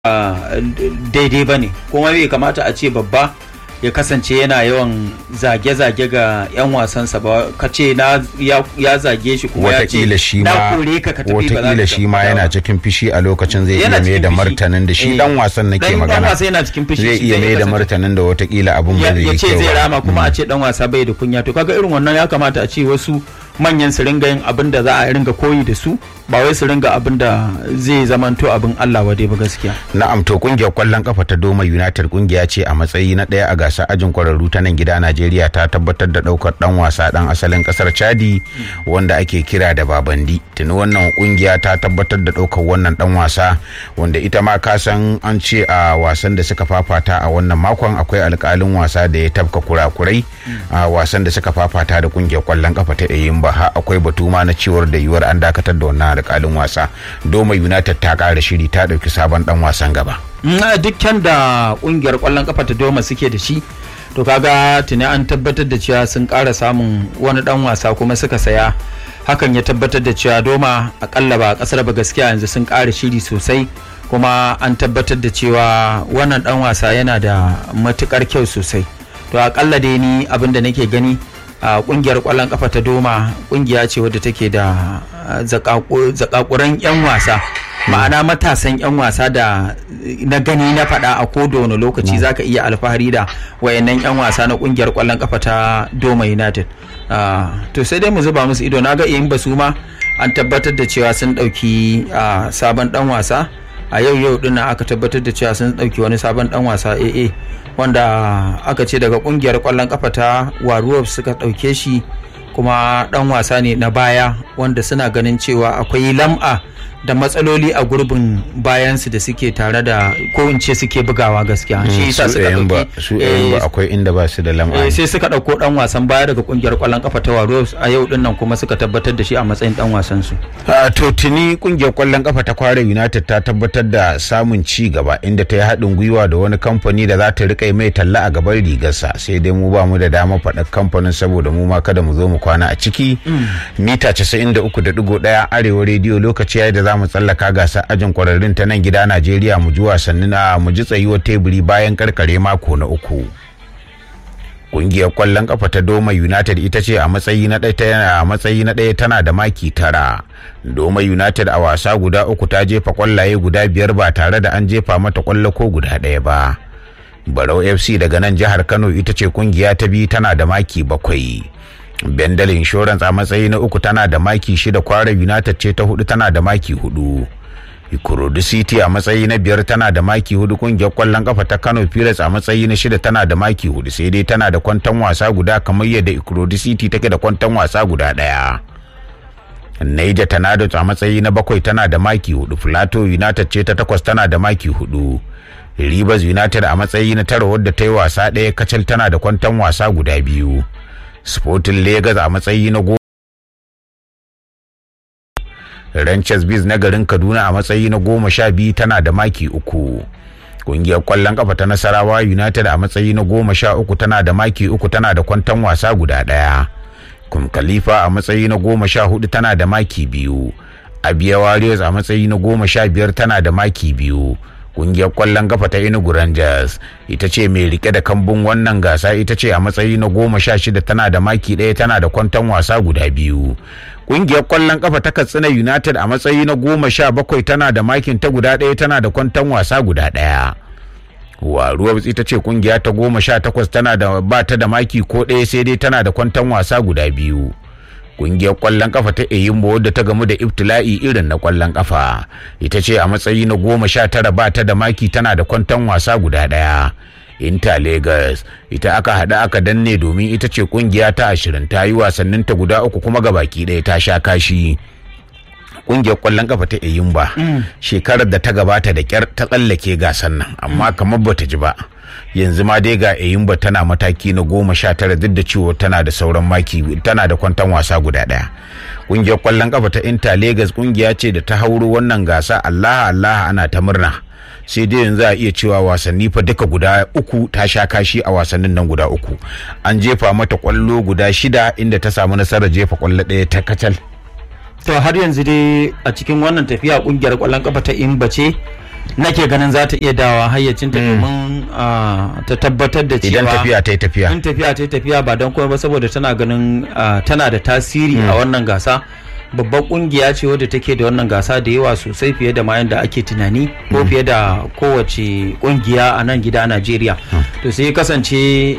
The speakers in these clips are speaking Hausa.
daidai ba ne kuma bai kamata a ce babba ya kasance yana yawan zage-zage ga 'yan wasansa ba ka ce ya zage shi kuma ya ce watakila shi na ma kore ka ka tafi ba za watakila ka shi tafi ma ba." yana cikin fishi a lokacin zai Yana iya mai cikin da fushi. martanin da shi Eh. dan wasan nake Dan- dan magana wasa yana cikin fushi, zai shi iya zai mai da kasance- martanin da watakila abun ba ya zai ya yi ce kyau zai ba. rama kuma a ce dan wasa bai da kunya to kaga irin wannan ya kamata a ce wasu manyan su ringa yin abin da za a ringa koyi da su ba wai su ringa abin da zai zamanto abin Allah wade ba gaskiya Na'am to kungiyar kwallon kafa ta Doma United kungiya ce a matsayi na ɗaya a gasar ajin kwararru ta nan gida Najeriya ta tabbatar da ɗaukar ɗan wasa ɗan asalin ƙasar Chadi wanda ake kira da Babandi. Tuni wannan kungiya ta tabbatar da ɗaukar wannan ɗan wasa wanda ita ma ka san an ce a wasan da suka fafata a wannan makon akwai alƙalin wasa da ya tafka kurakurai a wasan da suka fafata da kungiyar kwallon kafa ta Eyimba har akwai batu ma na cewar da yiwuwar an dakatar da wannan alƙalin wasa. Doma United ta ƙara shiri ta ɗauki sabon ɗan wasan gaba. na dukkan da kungiyar kwallon kafa ta doma suke da shi to kaga tuni an tabbatar da cewa sun ƙara samun wani dan wasa kuma suka saya hakan ya tabbatar da cewa doma akalla ba a kasar ba gaskiya yanzu sun ƙara shiri sosai kuma an tabbatar da cewa wannan dan wasa yana da matukar kyau sosai to akalla dai ni abin da nake gani a kungiyar kwallon kafa ta doma kungiya ce wadda take da ah, zakaku- zakakuran 'yan wasa ma'ana matasan 'yan wasa da na gani na faɗa a koda wani lokaci zaka iya alfahari da wayannan 'yan wasa na kungiyar kwallon kafa ta doma united Ah, to sai dai mu zuba musu ido na ga yin basu ma an tabbatar da cewa sun ɗauki ah, sabon ɗan wasa a yau yau din nan aka tabbatar da cewa sun ɗauki wani sabon ɗan wasa AA wanda aka ce daga kungiyar kwallon kafa ta waruwa suka ɗauke shi kuma ɗan wasa ne na baya wanda suna ganin cewa akwai lam'a da matsaloli a gurbin bayansu da suke tare da ko in ce suke bugawa gaskiya shi yasa su suka Eyimba ɗauki su eh, Eyimba akwai inda ba su da lam'a. eh, sai suka ɗauko ɗan wasan baya daga kungiyar kwallon kafa ta waruwa a yau din nan kuma suka tabbatar da shi a matsayin ɗan wasan su A to tuni kungiyar kwallon kafa ta kware United ta tabbatar da samun ci gaba inda ta yi haɗin gwiwa da wani kamfani da za ta riƙa mai talla a gaban rigarsa sai dai mu ba mu da dama faɗa kamfanin saboda mu ma kada mu zo mu kwana a ciki. Mita 93.1 arewa rediyo lokaci yayi da za mu tsallaka gasar ajin kwararrun ta nan gida Najeriya mu ji wasanni na mu ji tsayuwar teburi bayan karkare mako na uku. kungiyar kwallon kafa ta Doma United ita ce a matsayi na ɗaya tana a matsayi na ɗaya tana da maki tara. Doma United a wasa guda uku ta jefa kwallaye guda biyar ba tare da an jefa mata kwallo ko guda ɗaya ba. Barau FC daga nan jihar Kano ita ce kungiya ta biyu tana da maki bakwai. Bendel Insurance a matsayi na uku tana da maki shida Kwara United ce ta hudu tana da maki hudu. Ikorodu City a matsayi na biyar tana da maki hudu kungiyar kwallon kafa ta Kano Pirates a matsayi na shida tana da maki hudu sai dai tana da kwantan wasa guda kamar yadda Ikorodu City take da kwantan wasa guda daya. Niger Tornadoes a matsayi na bakwai tana da maki hudu Plateau United ce ta takwas tana da maki hudu. Rivers United a matsayi na tara wadda ta yi wasa ɗaya kacal tana da kwantan wasa guda biyu. Sporting Lagos a matsayi na goma Ranches Biz na garin Kaduna a matsayi na goma sha biyu tana da maki uku. Kungiyar kwallon kafa ta Nasarawa United a matsayi na goma sha uku tana da maki uku tana da kwantan wasa guda ɗaya. Kum Khalifa a matsayi na goma sha hudu tana da maki biyu. Abia Warriors a matsayi na goma sha biyar tana da maki biyu. Kungiyar kwallon kafa ta Enugu Rangers ita ce mai rike da kambun wannan gasa ita ce a matsayi na goma sha shida tana da maki ɗaya tana da kwantan wasa guda biyu. Kungiyar kwallon kafa ta Katsina United a matsayi na goma sha bakwai tana da makin ta guda ɗaya tana da kwantan wasa guda ɗaya. Waruwa ita ce kungiya ta goma sha takwas tana da ba ta da maki ko ɗaya sai dai tana da kwantan wasa guda biyu. Kungiyar kwallon kafa ta Eyimbo wadda ta gamu da ibtila'i irin na kwallon kafa ita ce a matsayi na goma sha tara ba ta da maki tana da kwantan wasa guda ɗaya. Inter Lagos ita aka haɗa aka danne domin ita ce kungiya ta ashirin ta yi wasannin ta guda uku kuma gabaki ɗaya ta sha kashi. Kungiyar kwallon kafa ta Eyimba shekarar da ta gabata da kyar ta tsallake gasan nan amma kamar bata ji ba. yanzu ma dai ga Eyimba tana mataki na goma sha tara duk da cewa tana da sauran maki tana da kwantan wasa guda ɗaya. Kungiyar kwallon kafa ta Inter Lagos kungiya ce da ta hauro wannan gasa Allah Allah ana ta murna. sai dai yanzu a iya cewa wasanni fa duka guda uku ta sha kashi a wasannin nan guda uku an jefa mata kwallo guda shida inda ta samu nasarar jefa kwallo ɗaya ta kacal to har yanzu dai a cikin wannan tafiya kungiyar kwallon kafa ta imba ce nake ganin za ta iya dawa hayyacinta domin ta tabbatar da cewa idan tafiya ta yi tafiya in tafiya ta yi tafiya ba don kuma ba saboda tana ganin tana da tasiri a wannan gasa babbar kungiya ce wadda take da wannan gasa da yawa sosai fiye da ma yadda ake tunani ko fiye da kowace kungiya a nan gida Najeriya to sai kasance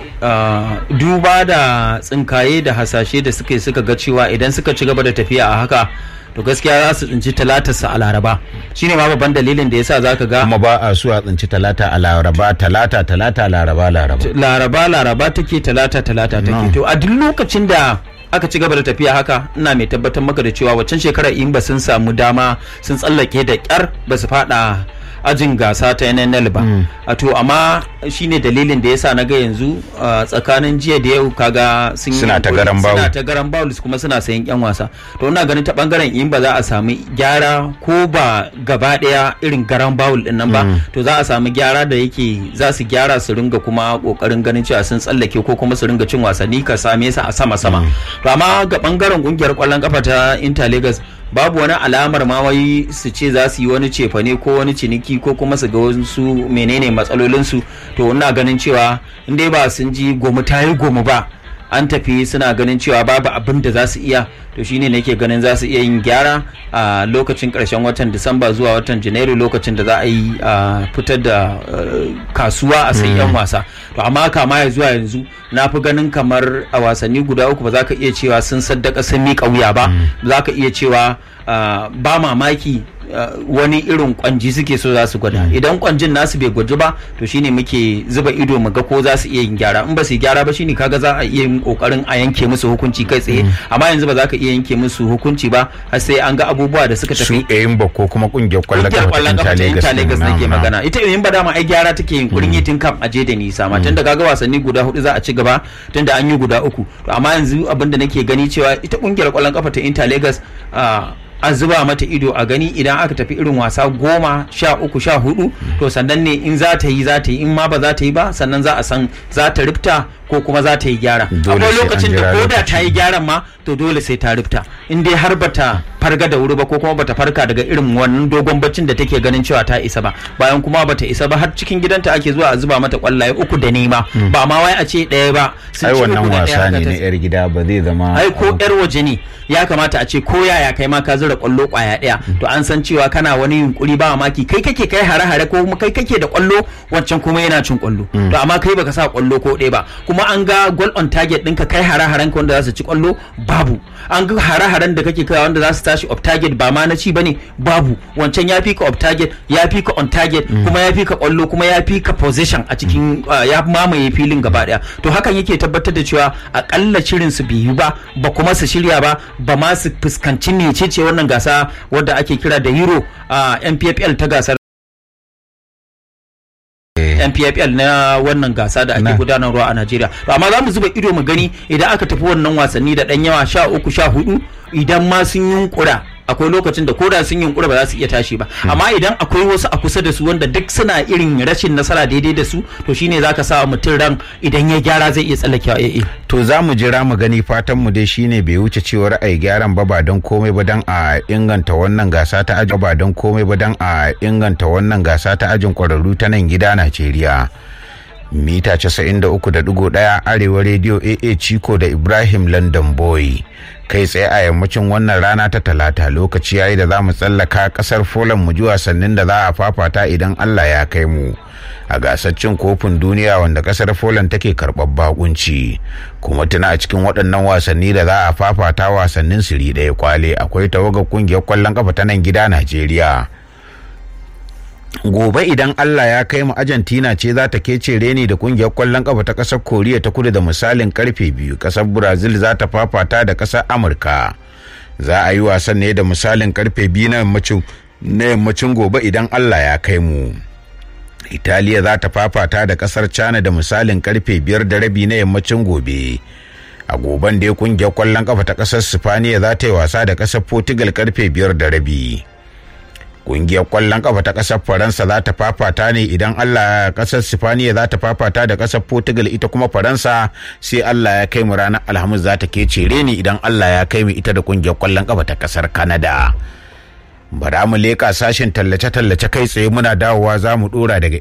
duba da tsinkaye da hasashe da suka suka ga cewa idan suka ci gaba da tafiya a haka to gaskiya za su tsinci talatarsa a laraba shine ma babban dalilin da yasa zaka ga kuma ba a so a tsinci talata a laraba talata talata laraba laraba laraba laraba take talata talata take to a duk lokacin da aka ci gaba da tafiya haka ina mai tabbatar maka da cewa waccan shekarar in ba sun samu dama sun tsallake da kyar ba su fada ajin gasa ta NNL ba a to amma shine dalilin da yasa na ga yanzu tsakanin jiya da yau kaga sun suna ta garan bawu suna ta garan bawu kuma suna sayan yan wasa to ina ganin ta bangaren in ba za a samu gyara ko ba gaba daya irin garan bawul din nan ba to za a samu gyara da yake za su gyara su ringa kuma kokarin ganin cewa sun tsallake ko kuma su ringa cin wasanni ka same su a sama sama to amma ga bangaren kungiyar kwallon kafa ta Inter Lagos babu wani alamar ma wai su ce za su yi wani cefane ko wani ciniki ko kuma su ga wasu menene matsalolinsu to ina ganin cewa in dai ba sun ji gomu ta yi gomu ba an tafi suna ganin cewa babu abin da za su iya to shine nake ganin za su iya yin gyara a lokacin karshen watan disamba zuwa watan janairu lokacin da za a yi fitar da kasuwa a sai yan wasa to amma kama ya zuwa yanzu na fi ganin kamar a wasanni guda uku ba za ka iya cewa sun saddaka sun miƙa wuya ba za ka iya cewa ba mamaki wani irin kwanji suke so za su gwada idan kwanjin nasu bai gwaji ba to shine muke zuba ido mu ga ko za su iya yin gyara in ba su gyara ba shine kaga za a iya yin kokarin a yanke musu hukunci kai tsaye amma yanzu ba za ka iya yanke musu hukunci ba har sai an ga abubuwa da suka tafi su yayin ba ko kuma kungiyar kwallon kafa ta Inter Lagos nake magana ita yayin ba dama ai gyara take yin kurin yitin kam aje da nisa ma tunda kaga wasanni guda hudu za a ci gaba tunda an yi guda uku to amma yanzu abinda nake gani cewa ita kungiyar kwallon kafa ta Inter Lagos a zuba mata ido a gani idan aka tafi irin wasa goma sha uku sha hudu to sannan ne in za ta yi za ta yi in ma ba za ta yi ba sannan za a san za ta rifta ko kuma za ta yi gyara akwai lokacin da ko da ta yi gyaran ma to dole sai ta rifta in dai har bata farga da wuri ba ko kuma bata farka daga irin wannan dogon baccin da take ganin cewa ta isa ba bayan kuma bata isa ba har cikin gidanta ake zuwa a zuba mata kwallaye uku da nema ba ma wai a ce ɗaya ba ai wannan wasa ne na yar gida ba zai zama ai ko yar waje ne ya kamata a ce ko yaya kai ma ka zura kwallo kwaya ɗaya to an san cewa kana wani yunkuri ba maki kai kake kai hare-hare ko kuma kai kake da kwallo wancan kuma yana cin kwallo to amma kai baka sa kwallo ko ɗaya ba kuma an ga goal on target ɗinka kai hare-haren ka wanda za su ci kwallo babu an ga hare-haren da kake kai wanda za su tashi off target ba ma na ci bane babu wancan ya fi ka off target ya fi ka on target kuma ya fi ka kwallo kuma ya fi ka position a cikin ya mamaye filin gaba daya to hakan yake tabbatar da cewa akalla shirin su biyu ba ba kuma su shirya ba ba ma su fuskanci mecece wannan gasa wadda ake kira da euro a NPFL ta gasar NPFL na wannan gasa da ake gudanarwa a Najeriya. To amma za mu zuba ido mu gani idan aka tafi wannan wasanni da ɗan yawa sha uku sha hudu idan ma sun yunkura akwai lokacin da koda sun yunkura ba za su iya tashi ba amma idan akwai wasu a kusa da su wanda duk suna irin rashin nasara daidai da su to shine zaka sa mutum ran idan ya gyara zai iya tsallakewa eh to za mu jira mu gani fatan mu dai shine bai wuce cewar ai gyaran ba ba don komai ba dan a inganta wannan gasa ta ajin ba don komai ba dan a inganta wannan gasa ta ajin kwararru ta nan gida Najeriya mita 93.1 arewa rediyo aa ciko da ibrahim london boy kai tsaye a yammacin wannan rana ta talata lokaci yayi da za mu tsallaka kasar folan mu ji wasannin da za a fafata idan allah ya kai mu a gasar cin kofin duniya wanda kasar folan take karɓar bakunci kuma tuna a cikin waɗannan wasanni da za a fafata wasannin siri ɗaya kwale akwai tawagar kungiyar kwallon kafa ta nan gida najeriya gobe idan Allah ya kai mu Argentina ce za ta kece reni da kungiyar kwallon kafa ta kasar Koriya ta kudu da misalin karfe biyu kasar Brazil za ta fafata da kasar Amurka za a yi wasan ne da misalin karfe biyu na yammacin na yammacin gobe idan Allah ya kai mu Italiya za ta fafata da kasar China da misalin karfe biyar da rabi na yammacin gobe a goben da kungiyar kwallon kafa ta kasar Sifaniya za ta yi wasa da kasar Portugal karfe biyar da rabi. kungiyar kwallon kafa ta kasar faransa za ta fafata ne idan allah kasar sifaniya za ta fafata da kasar portugal ita kuma faransa sai allah ya kai mu ranar alhamis za ta kece ni idan allah ya kai mu ita da kungiyar kwallon kafa ta kasar canada bara mu leƙa sashen tallace-tallace kai tsaye muna dawowa za mu ɗora daga